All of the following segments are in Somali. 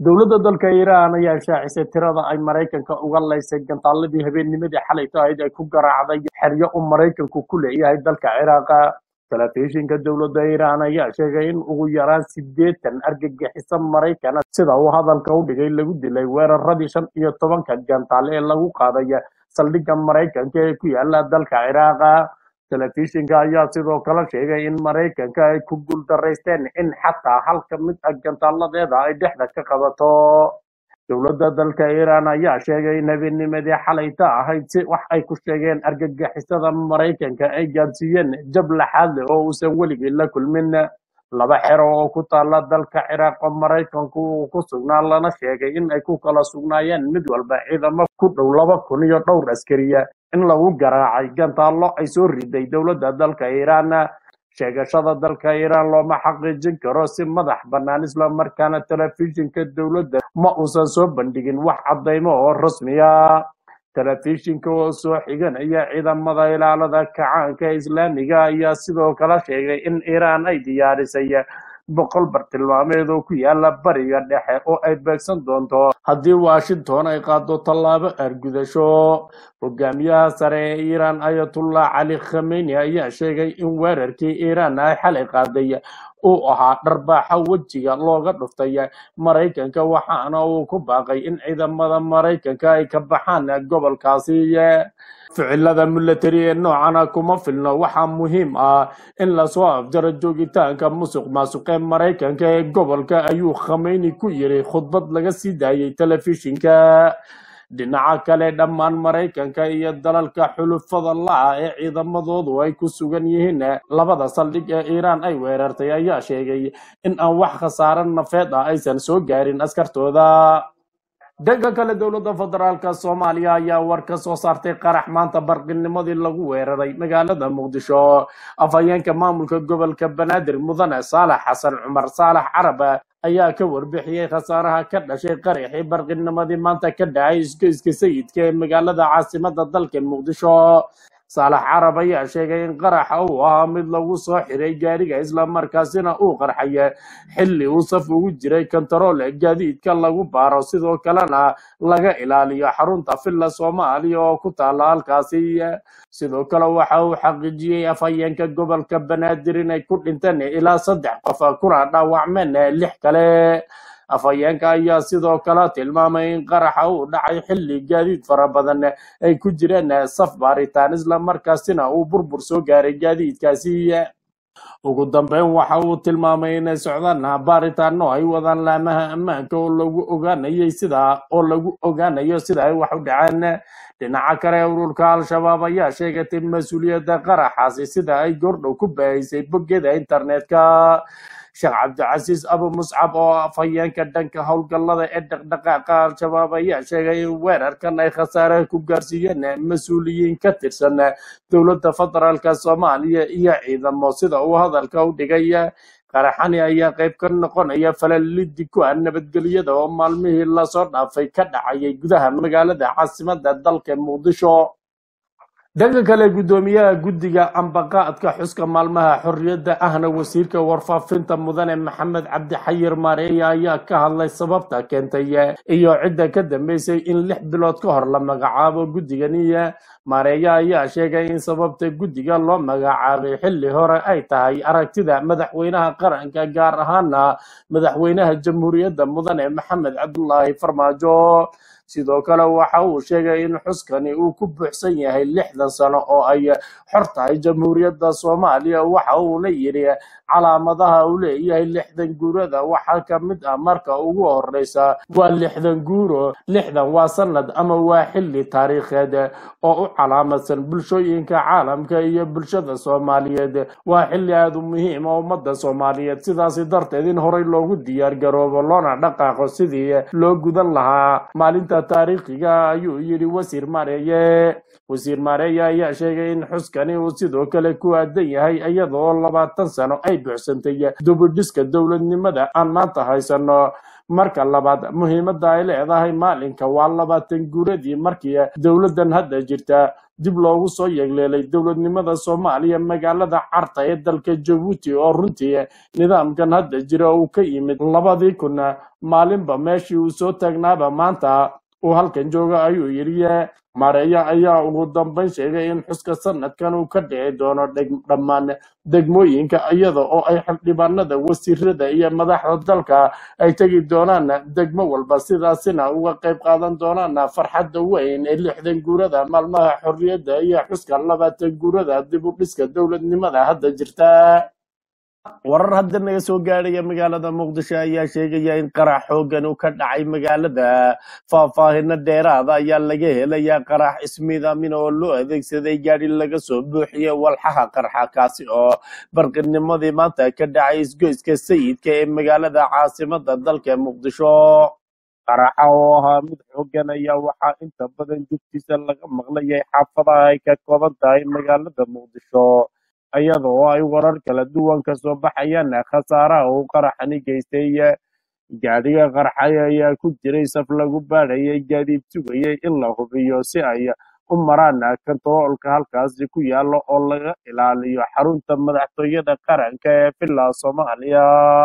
dowladda dalka iiraan ayaa shaacisay tirada ay maraykanka uga laysay gantaaladii habeennimadii xalay tahayd ay ku garaacday xeryo uu maraykanku ku leeyahay dalka ciraaqa telefishinka dowladda iiraan ayaa sheegay in ugu yaraan sideetan argagixiso maraykana sida uu hadalka u dhigay lagu dilay weeraradii shan iyo tobanka gantaal ee lagu qaaday saldhigga maraykanka ee ku yaala dalka ciraaqa telefishinka ayaa sidoo kale sheegay in maraykanka ay ku guuldaraysteen in xataa halka mid ah gantaaladeeda ay dhexda ka qabato dowladda dalka iiraan ayaa sheegay in habeennimadii xalayta ahayd si wax ay ku sheegeen argagixisada maraykanka ay gaadsiiyeen jab laxaad leh oo uusan weligii la kulmin laba xero oo ku taala dalka ciraaq oo maraykanku uu ku sugnaa lana sheegay in ay ku kala sugnaayeen mid walba ciidamo ku dhow laba kun iyo dhowr askariya in lagu garaacay gantaallo ay soo riday dowladda dalka iiraan sheegashada dalka iiraan looma xaqiijin karo si madax bannaan islamarkaana telefishinka dowladda ma uusan soo bandhigin wax caddaymo oo rasmiya telefishinka oo soo xiganaya ciidamada ilaalada kacaanka islaamiga ayaa sidoo kale sheegay in iiraan ay diyaarisay boqol bartilmaameed oo ku yaala bariga dhexe oo ay beegsan doonto haddii washington ay qaado tallaabo argudasho hogaamiyaha sare ee iiraan ayatullah cali khameyni ayaa sheegay in weerarkii iiraan ay xalay qaaday uu ahaa dharbaaxa wejiga looga dhuftay maraykanka waxaana uu ku baaqay in ciidamada maraykanka ay ka baxaan gobolkaasi ficilada military ee noocana kuma filno waxaa muhiim ah in lasoo afjaro joogitaanka musuq maasuqee maraykanka ee gobolka ayuu khameyni ku yiri khudbad laga sii daayay telefishinka dhinaca kale dhammaan maraykanka iyo dalalka xulufada la-a ee ciidamadoodu ay ku sugan yihiin labada saldhig ee iiraan ay weerartay ayaa sheegay in aan wax khasaare nafeed ah aysan soo gaarin askartooda dhanka kale dowladda federaalka soomaaliya ayaa war ka soo saartay qarax maanta barqinimadii lagu weeraray magaalada muqdisho afhayeenka maamulka gobolka banaadir mudane saalax xasan cumar saalax carab ayaa ka warbixiyey khasaaraha ka dhashay qaraxii barqinimadii maanta ka dhacay isgoyska sayidka ee magaalada caasimada dalka muqdisho saalax carab ayaa sheegay in qaraxa uu ahaa mid lagu soo xiray gaariga islamarkaasina uu qarxay xilli uu saf ugu jiray kontarool gaadiidka lagu baaro sidoo kalena laga ilaaliyo xarunta villa soomaaliya oo ku taala halkaasi sidoo kale waxa uu xaqiijiyey afhayeenka gobolka banaadir inay ku dhinteen ilaa saddex qof kuna dhaawacmeen lix kale afhayeenka ayaa sidoo kale tilmaamay in qaraxa uu dhacay xilli gaadiid fara badan ay ku jireen saf baaritaan islamarkaasina uu burbur soo gaaray gaadiidkaasi ugu dambeyn waxa uu tilmaamay inay socdaan baaritaano ay wadaan laamaha ammaanka oo lagu ogaanayay sida oo lagu ogaanayo sida ay wax u dhaceen dhinaca kale ururka al-shabaab ayaa sheegatay mas-uuliyadda qaraxaasi sida ay goordhow ku baahisay boggeda internetka sheekh cabdicasiis abu muscab oo afhayeenka dhanka howlgallada ee dhaqdhaqaaqa al-shabaab ayaa sheegay in weerarkan ay khasaare ku gaarsiiyeen mas-uuliyiin ka tirsan dowladda federaalka soomaaliya iyo ciidamo sida uu hadalka u dhigay qaraxani ayaa qayb ka noqonaya falalidi ku ah nabadgelyada oo maalmihii lasoo dhaafay ka dhacayay gudaha magaalada caasimada dalka muqdisho dhanka kale guddoomiyaha guddiga ambaqaadka xuska maalmaha xorriyadda ahna wasiirka warfaafinta mudane maxamed cabdi xayir maareeya ayaa ka hadlay sababta keentay iyo cidda ka dambeysay in lix bilood ka hor la magacaabo guddigani maareeya ayaa sheegay in sababta guddiga loo magacaabay xilli hore ay tahay aragtida madaxweynaha qaranka gaar ahaana madaxweynaha jamhuuriyadda mudane maxamed cabdulaahi farmaajo sidoo kale waxa uu sheegay in xuskani uu ku buuxsan yahay lixdan sano oo ay xor tahay jamhuuriyadda soomaaliya waxa uuna yidhi calaamadaha uu leeyahay lixdan guurada waxaa ka mid ah marka ugu horeysa waa lixdan guuro lixdan waa sanad ama waa xilli taariikheed oo u calaamadsan bulshooyinka caalamka iyo bulshada soomaaliyeed waa xilli aada u muhiim oo ummadda soomaaliyeed sidaasi darteed in horey loogu diyaar garoobo loona dhaqaaqo sidii loo gudan lahaa maalinta taariikhiga ayuu yidhi wasiir maareeye wasiir maareeye ayaa sheegay in xuskani uu sidoo kale ku aadan yahay iyadoo labaatan sano ay buuxsantay dubidhiska dowladnimada aan maanta haysano marka labaad muhiimadda ay leedahay maalinka waa labaatan guuradii markii dowladdan hadda jirta dib loogu soo yeegleelay dowladnimada soomaaliya magaalada carta ee dalka jabuuti oo runtii nidaamkan hadda jira uu ka yimid labadii kun maalinba meeshii uu soo taagnaaba maanta uu halkan jooga ayuu yidhi maareeya ayaa ugu dambayn sheegay in xuska sanadkan uu ka dhici doono dheg- dhammaan degmooyinka iyada oo ay xildhibaanada wasiirada iyo madaxda dalka ay tegi doonaan degmo walba sidaasina uga qayb qaadan doonaan farxadda weyn ee lixdan guurada maalmaha xorriyadda iyo xuska labaatan guurada dib u dhiska dowladnimada hadda jirta warar hadda naga soo gaadhaya magaalada muqdisho ayaa sheegaya in qarax xoogan uu ka dhacay magaalada faahfaahino dheeraada ayaa laga helayaa qarax ismiidaamin oo loo adeegsaday gaadhi laga soo buuxiyey walxaha qarxa kaasi oo barqinimadii maanta ka dhacay isgoyska sayidka ee magaalada caasimada dalka muqdisho qaraxa oo ahaa mid xoogan ayaa waxaa inta badan jugtiisa laga maqlayay xaafadaha ay ka kooban tahay magaalada muqdisho iyada oo ay warar kala duwan ka soo baxayaan khasaaraha uu qaraxani geystay gaadhiga qarxay ayaa ku jiray saf lagu baadhayay gaadiid sugayay in la hubiyo si ay u maraan kantaroolka halkaasi ku yaalo oo laga ilaaliyo xarunta madaxtooyada qaranka ee villa soomaaliya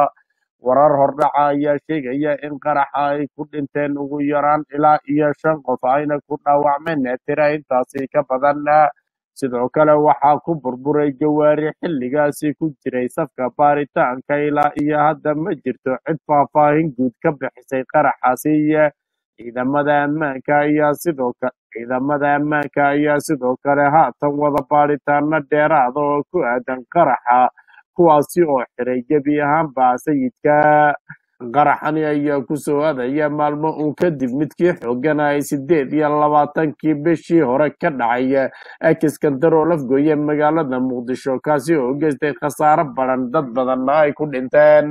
warar hordhaca ayaa sheegaya in qaraxa ay ku dhinteen ugu yaraan ilaa iyo shan qof ayna ku dhaawacmeen tira intaasi ka badan sidoo kale waxaa ku burburay gawaari xilligaasi ku jiray safka baaritaanka ilaa iyo hadda ma jirto cid faahfaahin guud ka bixisay qaraxaasi ciidamada ammaanka ayaa sidoo kale ciidamada ammaanka ayaa sidoo kale haatan wada baaritaano dheeraada oo ku aadan qaraxa kuwaasi oo xiray gebi ahaanba sayidka qaraxani ayaa ku soo aadaya maalmo uun kadib midkii xoogan ay sideed iyo labaatankii bishii hore ka dhacay ekiskandaroo lafgooye magaalada muqdisho kaasi oo geystay khasaaro badan dad badanna ay ku dhinteen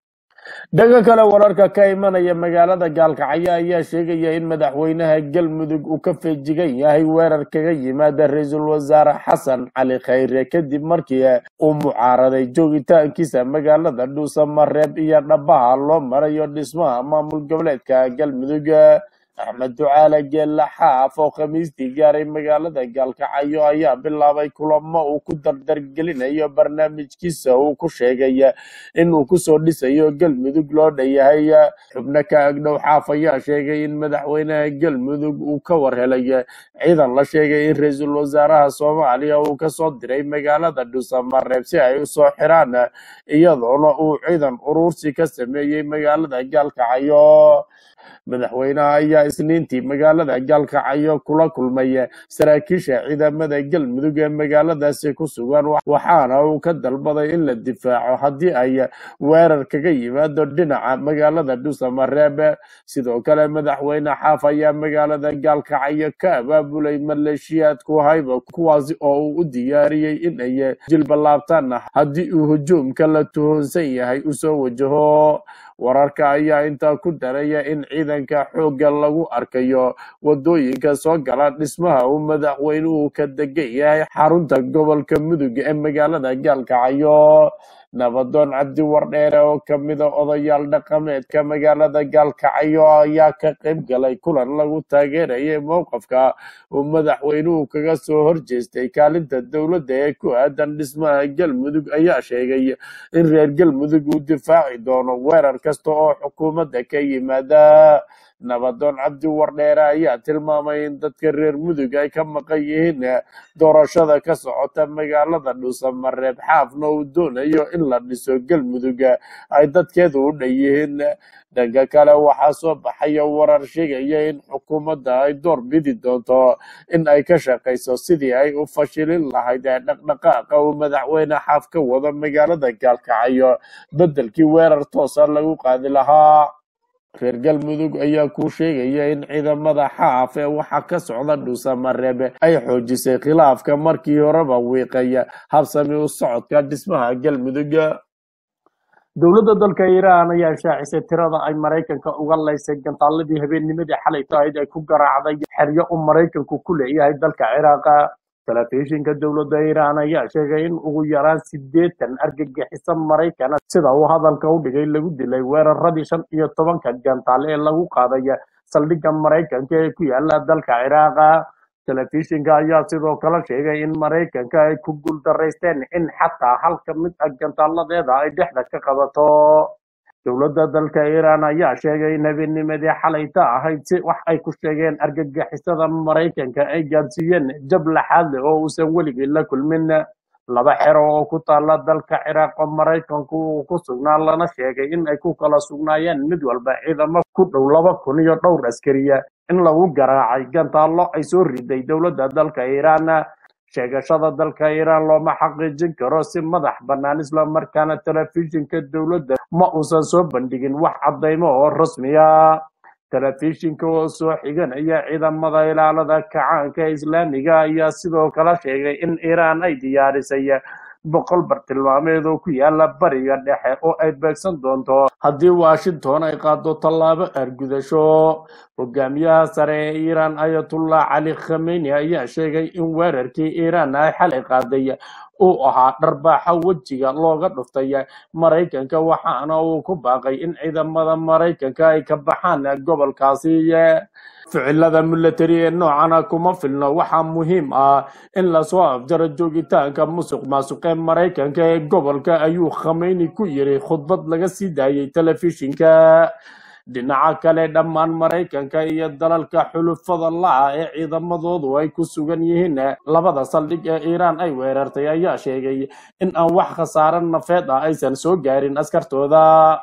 dhanka kale wararka ka imanaya magaalada gaalkacyo ayaa sheegaya in madaxweynaha galmudug uu ka feejigan yahay weerar kaga yimaada ra-iisul wasaare xasan cali khayre kadib markii uu mucaaraday joogitaankiisa magaalada dhuusamareeb iyo dhabaha loo marayo dhismaha maamul goboleedka galmudug axmed ducaale geelle xaaf oo khamiistii gaaray magaalada gaalkacyo ayaa bilaabay kulamo uu ku dardargelinayo barnaamijkiisa uu ku sheegay inuu kusoo dhisayo galmudug loo dhanyahay xubno ka agdhow xaaf ayaa sheegay in madaxweynaha galmudug uu ka warhelay ciidan la sheegay in ra-iisul wasaaraha soomaaliya uu kasoo diray magaalada dhuusamareeb si ay usoo xiraan iyadoona uu ciidan urursi ka sameeyey magaalada gaalkacyo madaxweynaha ayaa isniintii magaalada gaalkacyo kula kulmay saraakiisha ciidamada galmudug ee magaaladaasi ku sugan waxaana uu ka dalbaday in la difaaco haddii ay weerar kaga yimaado dhinaca magaalada dhuusamareeb sidoo kale madaxweyne xaaf ayaa magaalada gaalkacyo ka abaabulay maleeshiyaadku hayba kuwaasi oo uu u diyaariyey in ay jilbalaabtaan haddii uu hujuumka la tuhunsan yahay usoo wajaho wararka ayaa intaa ku daraya in ciidanka xoogga lagu arkayo wadooyinka soo gala dhismaha uu madaxweynuhu ka degan yahay xarunta gobolka mudug ee magaalada gaalkacyo nabadoon cabdi wardheere oo kamida odayaal dhaqameedka magaalada gaalkacyo ayaa ka qayb galay kulan lagu taageerayay mowqafka uu madaxweynuhu kaga soo horjeestay kaalinta dowladda ee ku aadan dhismaha galmudug ayaa sheegay in reer galmudug uu difaaci doono weerar kasta oo xukuumadda ka yimaada nabadoon cabdi wardheere ayaa tilmaamay in dadka reer mudug ay ka maqan yihiin doorashada ka socota magaalada dhuusamareeb xaafna uu doonayo in la dhiso galmudug ay dadkeedu u dhan yihiin dhanka kale waxaa soo baxaya warar sheegaya in xukuumadda ay door bidi doonto in ay ka shaqayso sidii ay u fashilin lahayd ee dhaqdhaqaaqa uu madaxweyne xaaf ka wado magaalada gaalkacyo beddelkii weerar toosa lagu qaadi lahaa reer galmudug ayaa kuu sheegaya in ciidamada xaaf ee waxaa ka socda dhuusamareebe ay xoojisay khilaafka markii horeba wiiqaya habsami u socodka dhismaha galmudug dowladda dalka iiraan ayaa shaacisay tirada ay maraykanka uga laysay gantaaladii habeennimadii xalay tahayd ay ku garaacday xeryo uu maraykanku ku leeyahay dalka ciraaqa telefishinka dowladda iiraan ayaa sheegay in ugu yaraan sideetan argagixiso maraykana sida uu hadalka u dhigay lagu dilay weeraradii shan iyo tobanka gantaal ee lagu qaaday saldhigga maraykanka ee ku yaala dalka ciraaqa telefishinka ayaa sidoo kale sheegay in maraykanka ay ku guuldaraysteen in xataa hal ka mid ah gantaaladeeda ay dhexda ka qabato dowladda dalka iiraan ayaa sheegay in habeennimadii xalayta ahayd si wax ay ku sheegeen argagixisada maraykanka ay gaadsiiyeen jab laxaad leh oo uusan weligii la kulmin laba xero oo ku taala dalka ciraaq oo maraykanku uu ku sugnaa lana sheegay in ay ku kala sugnaayeen mid walba ciidamo ku dhow laba kun iyo dhowr askariya in lagu garaacay gantaallo ay soo riday dowladda dalka iiraan sheegashada dalka iiraan looma xaqiijin karo si madax bannaan islamarkaana telefishinka dowladda ma uusan soo bandhigin wax caddaymo oo rasmiya telefishinka oo soo xiganaya ciidamada ilaalada kacaanka islaamiga ayaa sidoo kale sheegay in iiraan ay diyaarisay boqol bartilmaameed oo ku yaala bariga dhexe oo ay beegsan doonto haddii washington ay qaado tallaabo argudasho hogaamiyaha sare ee iiraan ayatullah cali khameyni ayaa sheegay in weerarkii iiraan ay xalay qaaday uu ahaa dharbaaxa wejiga looga dhuftay maraykanka waxaana uu ku baaqay in ciidamada maraykanka ay ka baxaan gobolkaasi ficilada military ee noocana kuma filno waxaa muhiim ah in lasoo afjaro joogitaanka musuq maasuqee maraykanka ee gobolka ayuu khameyni ku yiri khudbad laga sii daayay telefishinka dhinaca kale dhammaan maraykanka iyo dalalka xulufada la-a ee ciidamadoodu ay ku sugan yihiin labada saldhig ee iiraan ay weerartay ayaa sheegay in aan wax khasaare nafeed ah aysan soo gaarin askartooda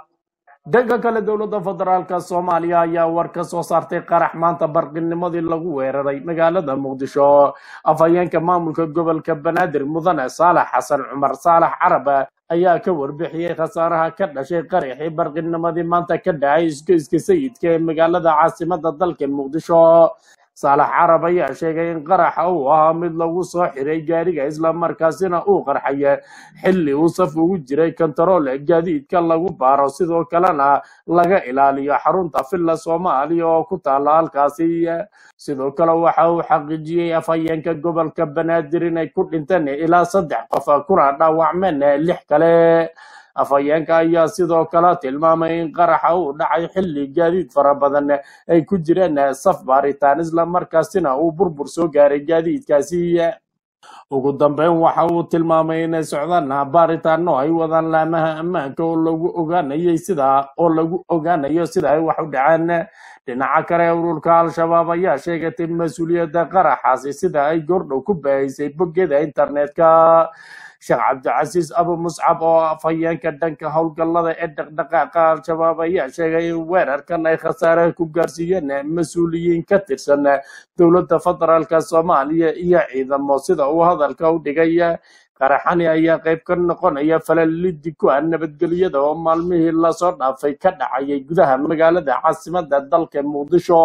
dhanka kale dowladda federaalka soomaaliya ayaa war ka soo saartay qarax maanta barqinimadii lagu weeraray magaalada muqdisho afhayeenka maamulka gobolka banaadir mudane saalax xasan cumar saalax carab ayaa ka warbixiyey khasaaraha ka dhashay qaraxii barqinimadii maanta ka dhacay iskeyska sayidka ee magaalada caasimada dalka muqdisho saalax carab ayaa sheegay in qaraxa uu ahaa mid lagu soo xiray gaariga islamarkaasina uu qarxay xilli uu saf ugu jiray kontarool gaadiidka lagu baaro sidoo kalena laga ilaaliyo xarunta villa soomaaliya oo ku taala halkaasi sidoo kale waxa uu xaqiijiyey afhayeenka gobolka banaadir inay ku dhinteen ilaa saddex qof kuna dhaawacmeen lix kale afhayeenka ayaa sidoo kale tilmaamay in qaraxa uu dhacay xilli gaadiid fara badan ay ku jireen saf baaritaan islamarkaasina uu burbur soo gaaray gaadiidkaasi ugu dambeyn waxa uu tilmaamay inay socdaan baaritaano ay wadaan laamaha ammaanka oo lagu ogaanayay sida oo lagu ogaanayo sida ay wax u dhaceen dhinaca kale ururka al-shabaab ayaa sheegatay mas-uuliyadda qaraxaasi sida ay goordhow ku baahisay boggeeda internetka sheekh cabdicasiis abu muscab oo afhayeenka dhanka howlgallada ee dhaqdhaqaaqa al-shabaab ayaa sheegay in weerarkan ay khasaare ku gaarsiiyeen mas-uuliyiin ka tirsan dowladda federaalka soomaaliya iyo ciidamo sida uu hadalka u dhigay qaraxani ayaa qayb ka noqonaya falalidi ku ah nabadgelyada oo maalmihii lasoo dhaafay ka dhacayay gudaha magaalada caasimada dalka muqdisho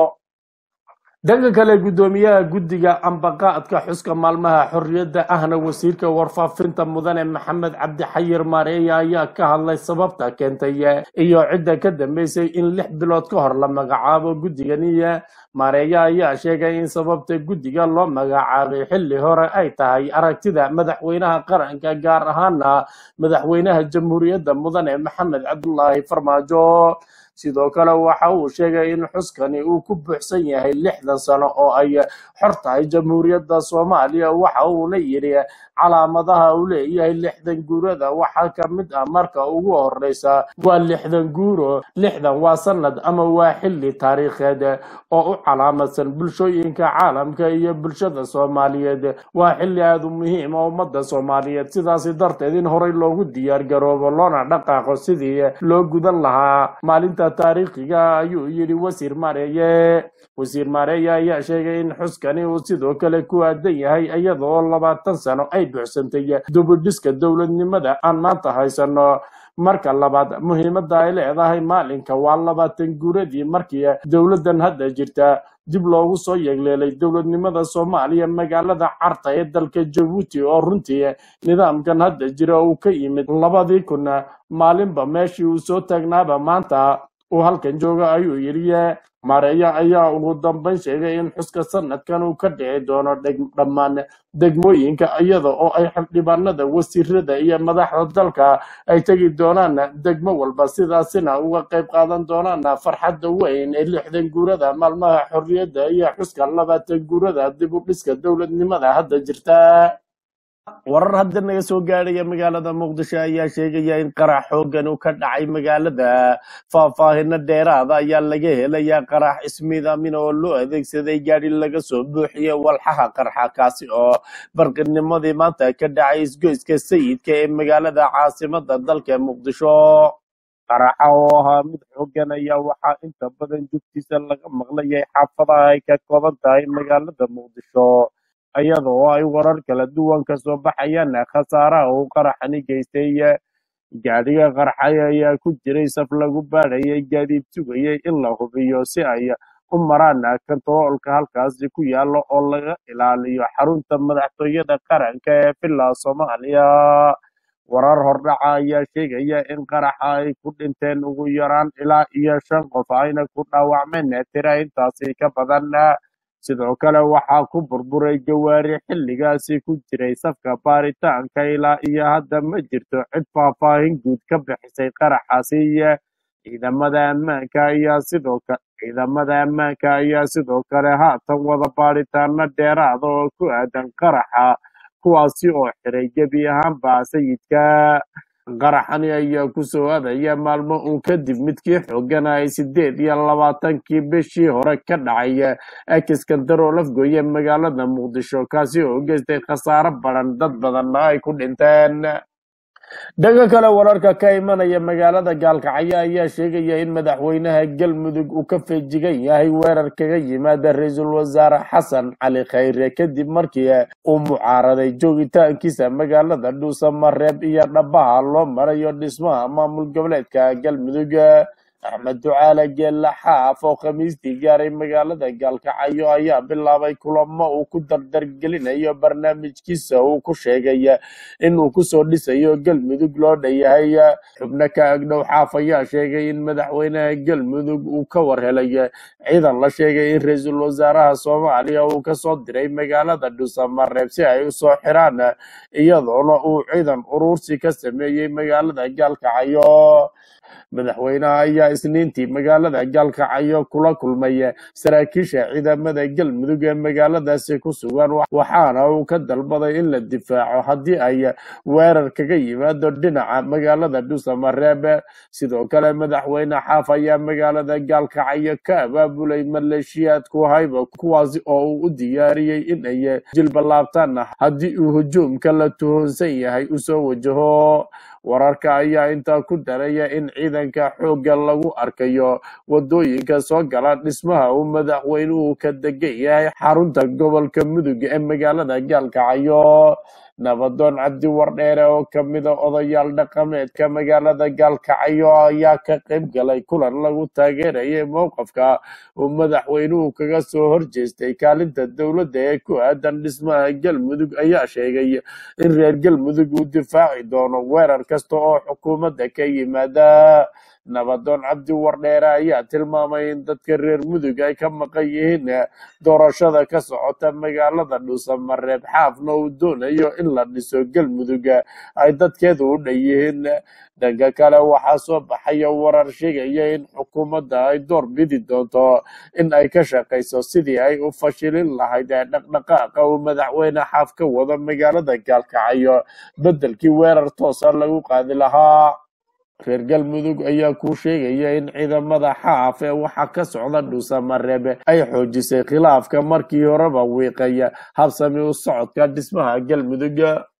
dhanka kale guddoomiyaha guddiga ambaqaadka xuska maalmaha xorriyadda ahna wasiirka warfaafinta mudane maxamed cabdi xayir maareeye ayaa ka hadlay sababta keentay iyo cidda ka dambeysay in lix bilood ka hor la magacaabo guddigani maareeye ayaa sheegay in sababta guddiga loo magacaabay xilli hore ay tahay aragtida madaxweynaha qaranka gaar ahaana madaxweynaha jamhuuriyadda mudane maxamed cabdulaahi farmaajo sidoo kale waxa uu sheegay in xuskani uu ku buuxsan yahay lixdan sano oo ay xor tahay jamhuuriyadda soomaaliya waxa uuna yidhi calaamadaha uu leeyahay lixdan guurada waxaa ka mid ah marka ugu horeysa waa lixdan guuro lixdan waa sanad ama waa xilli taariikheed oo u calaamadsan bulshooyinka caalamka iyo bulshada soomaaliyeed waa xilli aada u muhiim oo ummadda soomaaliyeed sidaasi darteed in horey loogu diyaar garoobo loona dhaqaaqo sidii loo gudan lahaa maalinta taariikhiga ayuu yidhi wasiir maareeye wasiir maareeye ayaa sheegay in xuskani uu sidoo kale ku aadan yahay iyadoo labaatan sano ay buuxsantay dubudhiska dowladnimada aan maanta haysano marka labaad muhiimadda ay leedahay maalinka waa labaatan guuradii markii dowladdan hadda jirta dib loogu soo yeegleelay dowladnimada soomaaliya magaalada carta ee dalka jabuuti oo runtii nidaamkan hadda jira uu ka yimid labadii kun maalinba meeshii uu soo taagnaaba maanta uu halkan jooga ayuu yidhi maareeya ayaa ugu dambeyn sheegay in xuska sanadkan uu ka dhici doono dheg- dhammaan degmooyinka iyada oo ay xildhibaanada wasiirada iyo madaxda dalka ay tegi doonaan degmo walba sidaasina uga qayb qaadan doonaan farxadda weyn ee lixdan guurada maalmaha xorriyadda iyo xuska labaatan guurada dib u dhiska dowladnimada hadda jirta warar hadda naga soo gaadhaya magaalada muqdisho ayaa sheegaya in qarax xoogan uu ka dhacay magaalada faahfaahino dheeraada ayaa laga helayaa qarax ismiidaamin oo loo adeegsaday gaadhi laga soo buuxiyey walxaha qarxa kaasi oo barqinimadii maanta ka dhacay isgoyska sayidka ee magaalada caasimada dalka muqdisho qaraxa oo ahaa mid xoogan ayaa waxaa inta badan jugtiisa laga maqlayay xaafadaha ay ka kooban tahay magaalada muqdisho iyada oo ay warar kala duwan ka soo baxayaan khasaaraha uu qaraxani geystay gaadhiga qarxay ayaa ku jiray saf lagu baadhayay gaadiid sugayay in la hubiyo si ay u maraan kantaroolka halkaasi ku yaalo oo laga ilaaliyo xarunta madaxtooyada qaranka ee villa soomaaliya warar hordhaca ayaa sheegaya in qaraxa ay ku dhinteen ugu yaraan ilaa iyo shan qof ayna ku dhaawacmeen tira intaasi ka badan sidoo kale waxaa ku burburay gawaari xilligaasi ku jiray safka baaritaanka ilaa iyo hadda ma jirto cid faahfaahin guud ka bixisay qaraxaasi ciidamada ammaanka ayaa sidoo kale ciidamada ammaanka ayaa sidoo kale haatan wada baaritaano dheeraada oo ku aadan qaraxa kuwaasi oo xiray gebi ahaanba sayidka qaraxani ayaa ku soo aadaya maalmo uun kadib midkii xoogan ay sideed iyo labaatankii bishii hore ka dhacay ekiskandaroo lafgooye magaalada muqdisho kaasi oo geystay khasaaro badan dad badanna ay ku dhinteen dhanka kale wararka ka imanaya magaalada gaalkacyo ayaa sheegaya in madaxweynaha galmudug uu ka feejigan yahay weerar kaga yimaada ra-iisul wasaare xasan cali khayre kadib markii uu mucaaraday joogitaankiisa magaalada dhuusamareeb iyo dhabaha loo marayo dhismaha maamul goboleedka galmudug axmed ducaale geella xaaf oo khamiistii gaaray magaalada gaalkacyo ayaa bilaabay kulamo uu ku dardargelinayo barnaamijkiisa uu ku sheegay inuu kusoo dhisayo galmudug loo dhayahay xubno ka agdhow xaaf ayaa sheegay in madaxweynaha galmudug uu ka warhelay ciidan la sheegay in ra-iisul wasaaraha soomaaliya uu kasoo diray magaalada dhuusamareeb si ay usoo xiraan iyadoona uu ciidan urursi ka sameeyey magaalada gaalkacyo madaxweynaha ayaa isniintii magaalada gaalkacyo kula kulmay saraakiisha ciidamada galmudug ee magaaladaasi ku sugan waxaana uu ka dalbaday in la difaaco haddii ay weerar kaga yimaado dhinaca magaalada dhuusamareeb sidoo kale madaxweyne xaaf ayaa magaalada gaalkacyo ka abaabulay maleeshiyaadku hayba kuwaasi oo uu u diyaariyey in ay jilbalaabtaan haddii uu hujuumka la tuhunsan yahay usoo wajaho wararka ayaa intaa ku daraya in ciidanka xoogga lagu arkayo wadooyinka soo gala dhismaha uu madaxweynuhu ka degan yahay xarunta gobolka mudug ee magaalada gaalkacyo nabadoon cabdi wardheere oo kamida odayaal dhaqameedka magaalada gaalkacyo ayaa ka qayb galay kulan lagu taageerayay mowqafka uu madaxweynuhu kaga soo horjeestay kaalinta dowladda ee ku aadan dhismaha galmudug ayaa sheegay in reer galmudug uu difaaci doono weerar kasta oo xukuumadda ka yimaada nabadoon cabdi wardheere ayaa tilmaamay in dadka reer mudug ay ka maqan yihiin doorashada ka socota magaalada dhuusamareeb xaafna uu doonayo in la dhiso galmudug ay dadkeedu u dhan yihiin dhanka kale waxaa soo baxaya warar sheegaya in xukuumadda ay door bidi doonto in ay ka shaqayso sidii ay u fashilin lahayd ee dhaqdhaqaaqa uu madaxweyne xaaf ka wado magaalada gaalkacyo beddelkii weerar toosa lagu qaadi lahaa reer galmudug ayaa kuu sheegaya in ciidamada xaaf ee waxaa ka socda dhuusamareebe ay xoojisay khilaafka markii horeba wiiqaya habsami u socodka dhismaha galmudug